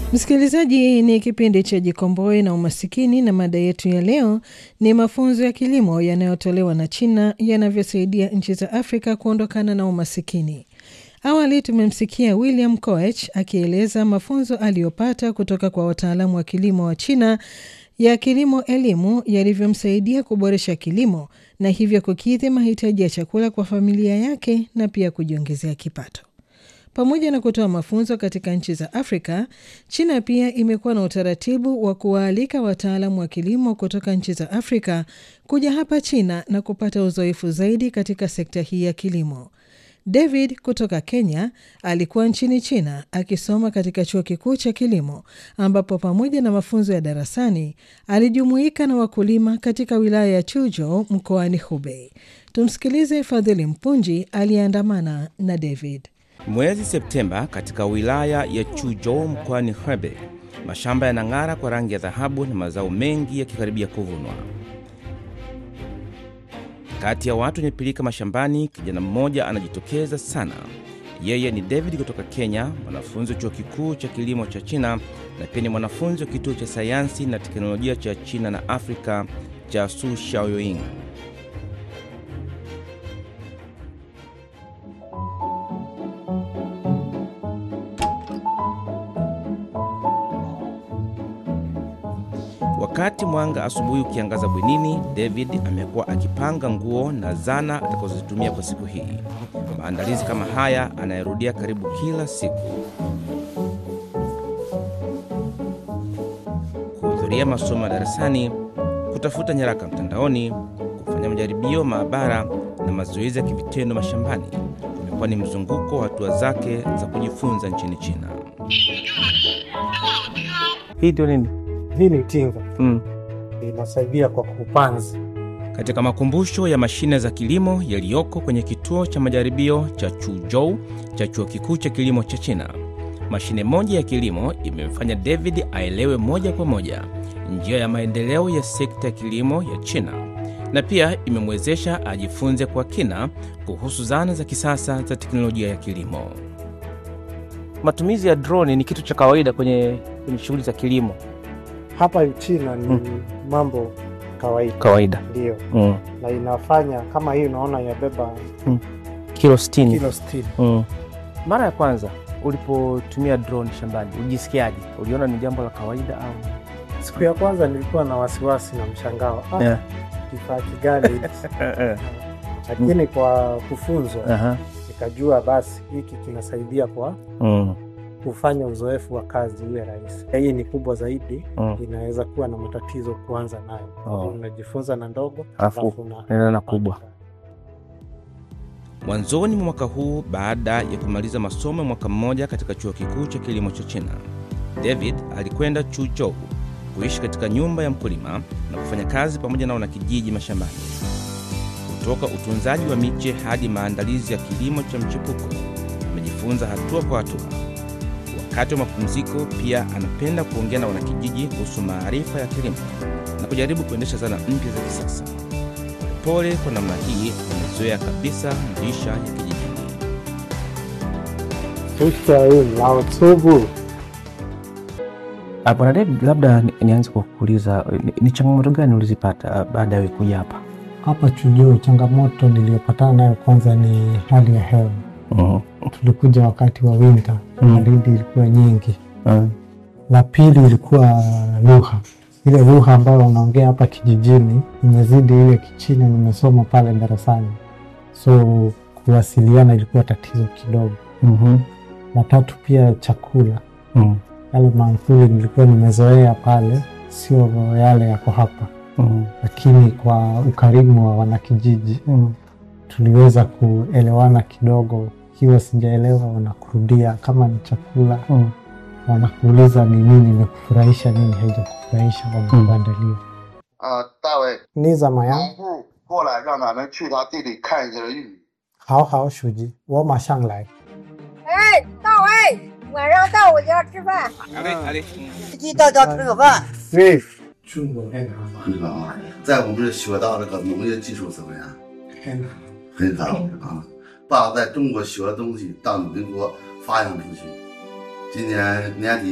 Msikilizaji, ni kipindi cha Jikomboe na Umasikini, na mada yetu ya leo ni mafunzo ya kilimo yanayotolewa na China yanavyosaidia nchi za Afrika kuondokana na umasikini. Awali tumemsikia William Koech akieleza mafunzo aliyopata kutoka kwa wataalamu wa kilimo wa China ya kilimo elimu yalivyomsaidia kuboresha kilimo na hivyo kukidhi mahitaji ya chakula kwa familia yake na pia kujiongezea kipato. Pamoja na kutoa mafunzo katika nchi za Afrika, China pia imekuwa na utaratibu wa kuwaalika wataalamu wa kilimo kutoka nchi za Afrika kuja hapa China na kupata uzoefu zaidi katika sekta hii ya kilimo. David kutoka Kenya alikuwa nchini China akisoma katika chuo kikuu cha kilimo ambapo pamoja na mafunzo ya darasani alijumuika na wakulima katika wilaya ya Chuzhou mkoani Hubei. Tumsikilize Fadhili Mpunji aliyeandamana na David. Mwezi Septemba katika wilaya ya Chuzhou mkoani Hebei, mashamba yanang'ara kwa rangi ya dhahabu na mazao mengi yakikaribia kuvunwa. Kati ya watu wenye pilika mashambani, kijana mmoja anajitokeza sana. Yeye ni David kutoka Kenya, mwanafunzi wa chuo kikuu cha kilimo cha China na pia ni mwanafunzi wa kituo cha sayansi na teknolojia cha China na Afrika cha Su Shaoying. Wakati mwanga asubuhi ukiangaza bwenini, David amekuwa akipanga nguo na zana atakazozitumia kwa siku hii. Maandalizi kama haya anayerudia karibu kila siku. Kuhudhuria masomo ya darasani, kutafuta nyaraka mtandaoni, kufanya majaribio maabara na mazoezi ya kivitendo mashambani umekuwa ni mzunguko wa hatua zake za kujifunza nchini China. Hii ndio nini? Hii ni tinga Mm. inasaidia kwa kupanzi. Katika makumbusho ya mashine za kilimo yaliyoko kwenye kituo cha majaribio cha Chuzhou cha chuo kikuu cha kilimo cha China, mashine moja ya kilimo imemfanya David aelewe moja kwa moja njia ya maendeleo ya sekta ya kilimo ya China na pia imemwezesha ajifunze kwa kina kuhusu zana za kisasa za teknolojia ya kilimo. Matumizi ya drone ni kitu cha kawaida kwenye, kwenye shughuli za kilimo Hapa China ni Mm. mambo kawaida, kawaida. ndio, Mm. na inafanya kama hii, unaona inabeba Kilo 60. kilo sitini. Mm. Mara ya kwanza ulipotumia drone shambani ulijisikiaje? Uliona ni jambo la kawaida au? Siku ya kwanza nilikuwa na wasiwasi na mshangao, ah, Yeah. kifaa kigani? Lakini kwa kufunzwa Aha. nikajua basi hiki kinasaidia kwa Mm. kufanya uzoefu wa kazi uwe rahisi. Hii ni kubwa zaidi, Mm. inaweza kuwa na matatizo kuanza nayo. Oh. Unajifunza na ndogo Alafu alafu una- unaenda na kubwa. Mwanzoni mwa mwaka huu, baada ya kumaliza masomo ya mwaka mmoja katika chuo kikuu cha kilimo cha China, David alikwenda Chuzhou kuishi katika nyumba ya mkulima na kufanya kazi pamoja na wanakijiji mashambani. Kutoka utunzaji wa miche hadi maandalizi ya kilimo cha mchipuko, amejifunza hatua kwa hatua. Wakati wa mapumziko, pia anapenda kuongea na wanakijiji kuhusu maarifa ya kilimo na kujaribu kuendesha zana mpya za kisasa. Pole kwa namna hii, amezoea kabisa maisha ya kijijini. 出水老粗布 Ah, Bwana David, labda ni- nianze kwa kuuliza ni, ni changamoto gani ulizipata ah, baada ya wewe kuja hapa? hapa Chujuu. Changamoto niliyopatana nayo kwanza ni hali ya hewa. Mhm. Tulikuja wakati wa winter, Mm. baridi ilikuwa nyingi. Mm. La pili ilikuwa lugha, ile lugha ambayo wanaongea hapa kijijini imezidi ile Kichina nimesoma pale darasani, so kuwasiliana ilikuwa tatizo kidogo. Mhm. La tatu pia chakula, Mm. yale mankuli nilikuwa nimezoea pale sio yale yako hapa, Mm. lakini kwa ukarimu wa wanakijiji Mm. tuliweza kuelewana kidogo. Ikiwa sijaelewa, wanakurudia kama ni chakula, Mm. wanakuuliza ni nini imekufurahisha, nini haijakufurahisha, wanakuandalia. 啊，大伟， ni za maya 农部过来让咱们去他地里看一下玉米。 好好书记，我马上来。 哎，大伟，晚上到我家吃饭。 去大家吃个饭。 对，中国太难了， 很好啊，在我们这学到这个农业技术怎么样？ 太难了。 很好啊。爸在中国学的东西到你们国发扬出去。今年年底